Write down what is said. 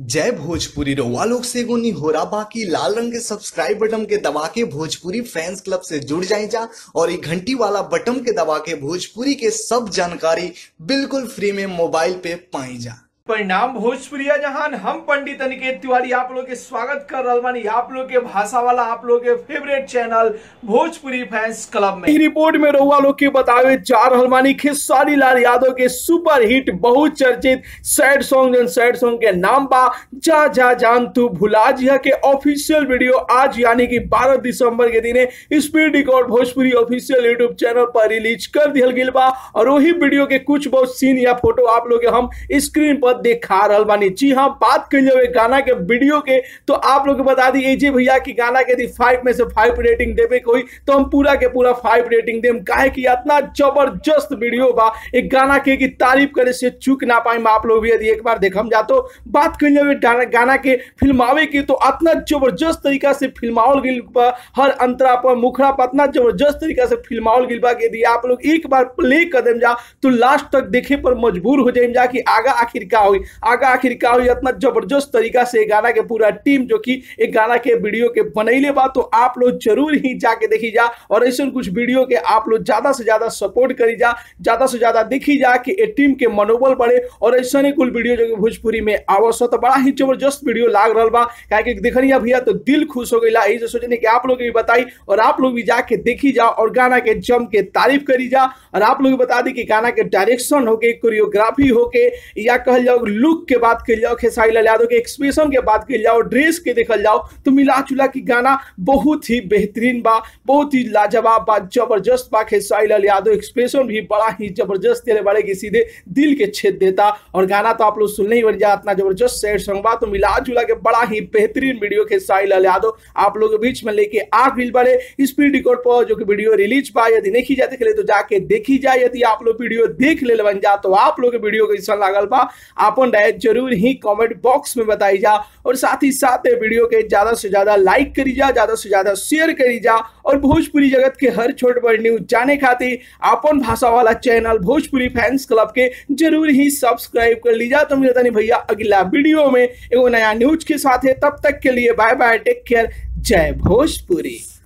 जय भोजपुरी रउआ लोग से एगो निहोरा बाकी लाल रंग के सब्सक्राइब बटन के दबा के भोजपुरी फैंस क्लब से जुड़ जाए जा और ये घंटी वाला बटन के दबा के भोजपुरी के सब जानकारी बिल्कुल फ्री में मोबाइल पे पाई जा परिणाम भोजपुरिया जहान हम पंडित अनिकेत तिवारी आप लोग के स्वागत कर रहल बानी आप लोग के भाषा वाला आप लोग के favourite channel Bhojpuri fans club में ई रिपोर्ट में रउआ लोग के बतावे जा रहल बानी खेसारी लाल यादव के सुपर हिट बहुत चर्चित सैड सॉन्ग जन सैड सॉन्ग के नाम बा जा जा जान तू भुला जिया के ऑफिशियल वीडियो आज यानी कि 12 दिसंबर के दिने speed record Bhojpuri official YouTube channel पर रिलीज कर दिया गेल बा और वही वीडियो के कुछ बहुत सीन या फोटो आप लोग के हम स्क्रीन पर दिखा रहल बानी जी हाँ बात कर जाए गाना के वीडियो के तो आप लोग के बता दी एजे भैया की गाना के यदि फाइव में से फाइव रेटिंग देवे कोई तो हम पूरा के पूरा फाइव रेटिंग देम काहे कि इतना जबरदस्त वीडियो बा एक गाना के की तारीफ करे से चूक ना पाए आप लोग भी यदि एक बार देखम जा तो बात कर जाए गाना, गाना के फिल्मावे की तो इतना जबरदस्त तरीका से फिल्मावल गिल बा हर अंतरा पर मुखड़ा पर इतना जबरदस्त तरीका से फिल्मावल गिल बा कि यदि आप लोग एक बार प्ले कर देम जा तो लास्ट तक देखे पर मजबूर हो जाए जा कि आगा आखिर का हुई आगा आखिर का हुई इतना जबरदस्त तरीका से ये गाना के पूरा टीम जो कि एक गाना के वीडियो के बनैले बा तो आप लोग जरूर ही जाके देखी जा और ऐसे कुछ वीडियो के आप लोग ज्यादा से ज्यादा सपोर्ट करी जा ज्यादा से ज्यादा देखी जा कि ये टीम के मनोबल बढ़े और ऐसा ही कुल वीडियो जो कि भोजपुरी में आवश्यक तो बड़ा ही जबरदस्त वीडियो लाग रहा बा काहे कि देखनिया भैया तो दिल खुश हो गई यही से सोचने कि आप लोग भी बताई और आप लोग भी जाके देखी जा और गाना के जम के तारीफ करी जा और आप लोग बता दी कि गाना के डायरेक्शन होके कोरियोग्राफी होके या कहल जाओ लुक के बात कर जाओ खेसारी लाल यादव के एक्सप्रेशन के बात कर जाओ ड्रेस के देखल जाओ तो मिला जुला की गाना बहुत ही बेहतरीन बा बहुत ही लाजवाब बा जबरदस्त बा खेसारी लाल यादव एक्सप्रेशन भी बड़ा ही जबरदस्त तेरे बड़े की सीधे दिल के छेद देता और गाना तो आप लोग सुनने ही बन जा इतना जबरदस्त सैड सॉन्ग बा तो मिला जुला के बड़ा ही बेहतरीन वीडियो खेसारी लाल यादव आप लोग के बीच में लेके आ गई बड़े स्पीड रिकॉर्ड पर जो कि वीडियो रिलीज बा यदि नहीं जाते खेले तो जाके देखी जाए यदि आप लोग वीडियो देख ले बन जा तो आप लोग के वीडियो कैसा लागल बा अपन राय जरूर ही कमेंट बॉक्स में बताई जा और साथ ही साथ वीडियो के ज्यादा से ज्यादा लाइक करी जा ज्यादा से ज्यादा शेयर करी जा और भोजपुरी जगत के हर छोट बड़ न्यूज जाने खातिर अपन भाषा वाला चैनल भोजपुरी फैंस क्लब के जरूर ही सब्सक्राइब कर लीजा तो मिलता नहीं भैया अगला वीडियो में एगो नया न्यूज के साथ है तब तक के लिए बाय बाय टेक केयर जय भोजपुरी